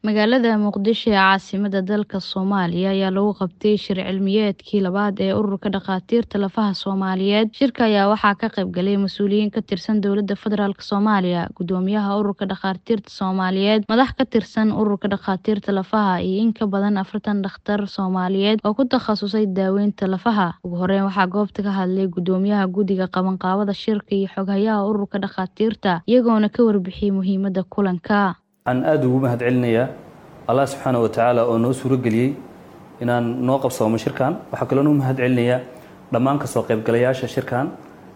Magaalada Muqdisho ee caasimadda dalka Soomaaliya ayaa lagu qabtay shir cilmiyeedkii labaad ee Ururka Dhakhaatiirta Lafaha Soomaaliyeed. Shirka ayaa waxaa ka qayb galay mas'uuliyiin ka tirsan Dowladda Federaalk Soomaaliya, Guddoomiyaha Ururka Dhakhaatiirta Soomaaliyeed, madax ka tirsan Ururka Dhakhaatiirta Lafaha, iyo in ka badan afartan dhakhtar Soomaaliyeed oo ku takhasusay daaweynta lafaha. Ugu horeyn, waxaa goobta ka hadlay Guddoomiyaha Guddiga Qabanqaabada Shirka iyo Xoghayaha Ururka Dhakhaatiirta, iyagoona ka warbixiyay muhiimadda kulanka. waxaan aada ugu mahad celinayaa allah subxaana wa tacaala oo noo suuro geliyey inaan noo qabsoomo shirkan waxaa kaloo nuu mahad celinayaa dhammaan kasoo qaybgalayaasha shirkan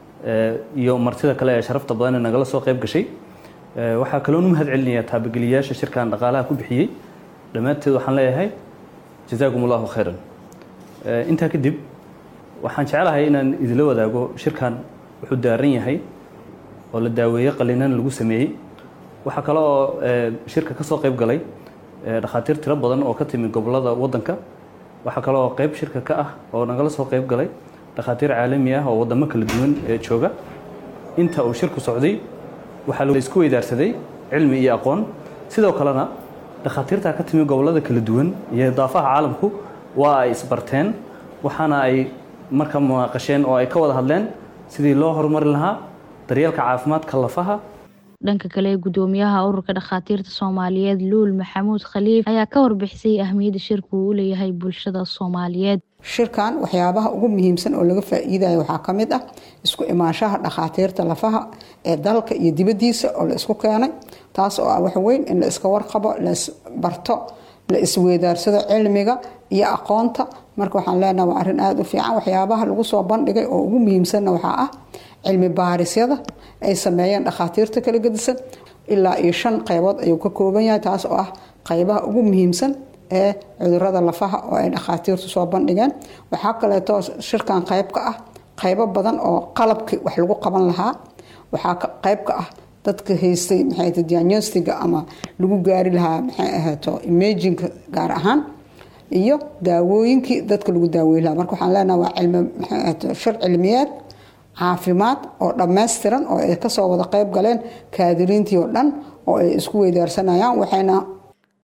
iyo martida kale ee sharafta badan ee nagala soo qayb gashay waxaa kaloo nu mahad celinayaa taabageliyayaasha shirkan dhaqaalaha ku bixiyey dhammaanteed waxaan leeyahay jazaakum allahu khayran intaa kadib waxaan jeclahay inaan idinla wadaago shirkan wuxuu daaran yahay oo la daaweeye qalinan lagu sameeyey waxaa kale oo shirka ka soo qayb galay dhakhaatiir tiro badan oo ka timi gobolada waddanka waxaa kale oo qayb shirka ka ah oo nagala soo qayb galay dhakhaatiir caalami ah oo waddamo kala duwan ee jooga inta uu shirku socday waxaa la isku weydaarsaday cilmi iyo aqoon sidoo kalena dhakhaatiirta ka timi gobolada kala duwan iyo daafaha caalamku waa ay isbarteen waxaana ay marka munaaqasheen oo ay ka wada hadleen sidii loo horumari lahaa daryeelka caafimaadka lafaha dhanka kale guddoomiyaha ururka dhakhaatiirta soomaaliyeed luul maxamuud khaliif ayaa ka warbixisay ahmiyadda shirku uu u leeyahay bulshada soomaaliyeed shirkan waxyaabaha ugu muhiimsan oo laga faa-iidayo waxaa ka mid ah isku imaanshaha dhakhaatiirta lafaha ee dalka iyo dibaddiisa oo la isku keenay taas oo ah waxweyn in la iska warqabo la isbarto la isweydaarsado cilmiga iyo aqoonta marka waxaan leenaha waa arrin aada u fiican waxyaabaha lagu soo bandhigay oo ugu muhiimsanna waxaa ah cilmi baarisyada ay sameeyeen dhakhaatiirta kala gedisan ilaa iyo shan qaybood ayuu ka kooban yahay taas oo ah qaybaha ugu muhiimsan ee cudurada lafaha oo ay dhakhaatiirtu soo bandhigeen waxaa kaleeto shirkan qayb ka ah qaybo badan oo qalabkii wax lagu qaban lahaa waxaa qayb ka ah dadka haystay maxay diagnostiga ama lagu gaari lahaa maxay ahaato imajinka gaar ahaan iyo daawooyinkii dadka lagu daaweyn lahaa marka waxaan leenaha waa cilmi maxay ahaato shir cilmiyeed caafimaad oo dhammaystiran oo ay kasoo wada qayb galeen kaadiriintii oo dhan oo ay isku weydaarsanayaan waxayna